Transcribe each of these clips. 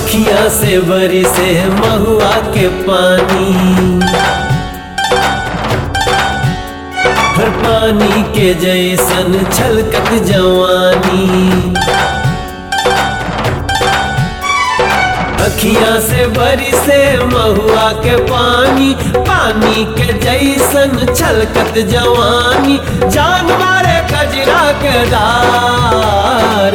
अखियां से बरी से महुआ के पानी हर पानी के जैसन छलकत जवानी अखियां से बरी से महुआ के पानी पानी के जैसन छलकत जवानी जान मारे कजरा के दार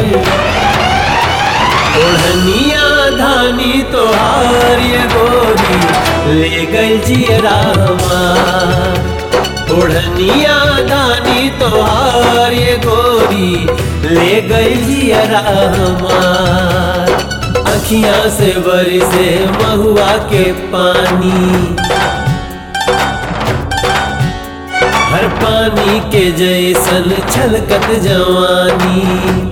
ओढ़निया धानी तोहार ये गोरी ले गई जियरा हमार ओढ़निया धानी तोहार ये गोरी ले गई जियरा हमार अखियां से बरसे महुआ के पानी हर पानी के जैसन छलकत जवानी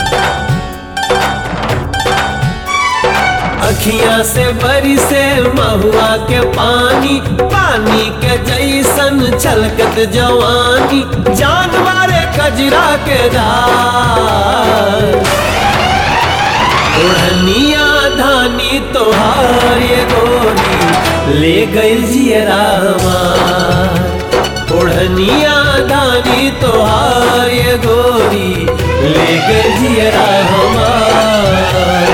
अखियां से बरसे महुआ के पानी पानी के जैसन छलकत जवानी जान मारे कजरा के दार ओढ़निया धानी तोहार ये गोरी ले गई जियरा हमार ओढ़निया धानी तोहार ये गोरी ले गई जियरा हमार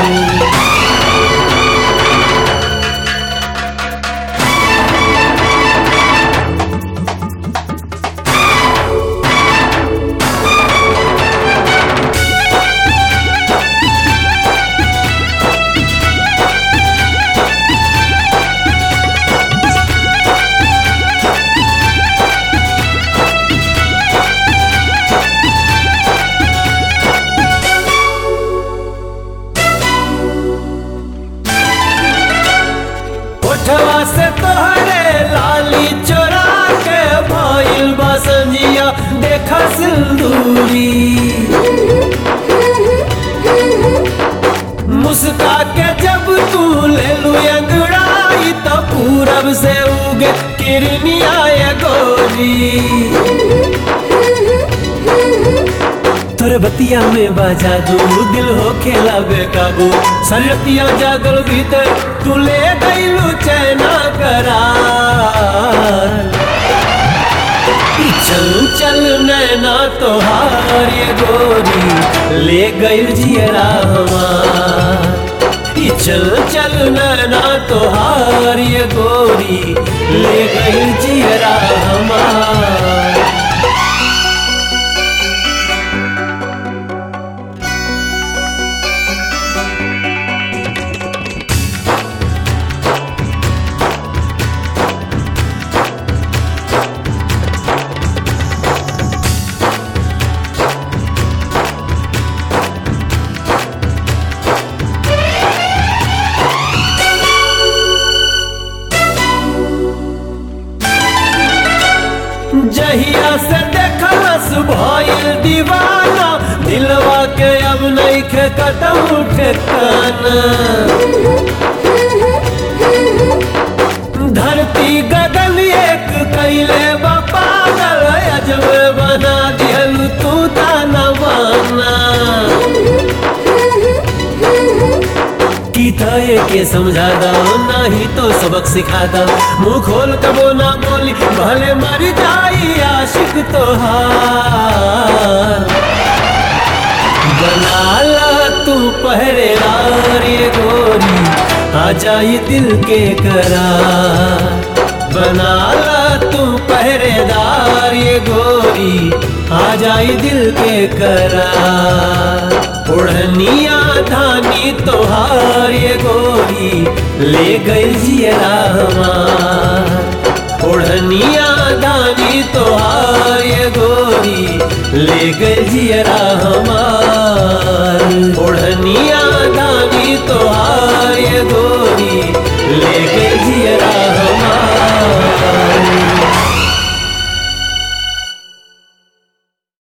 ओठवा से तोहरे लाली चोरा के भइल बसंजिया देखा सिंदूरी मुस्का के जब तू ले लू अंगड़ाई तो पूरब से उगे किरनिया ये गोरी तोरे बतिया में बाजा दू दिल हो खेला बेकाबू सरतिया जागल भीतर तू ले गईलू चैना करार चल चल नैना तोहार ये गोरी ले गई जियरा हमार ई चल चल नैना तोहार ये गोरी ले गई जियरा हमार जहिया से देखलस भइल दीवाना दिलवा के अब नहीं खे कतहु ठेकाना धरती गगन एक कैले बा पागल अजबे बना दिहल तू तानवाना की थाए के समझा दो नहीं तो सबक सिखा दो मुंह खोल कबो ना बोली भले मर जाई आशिक तोहार बना ला तू पहरेदार ये गोरी आ जाई दिल के करार बना ला तू पहरेदार ये गोरी आ जाई दिल के करार ओढ़निया धानी तोहार ये गोरी ले गई जियरा हमार ओढ़निया धानी तोहार ये गोरी ले गई जियरा हमार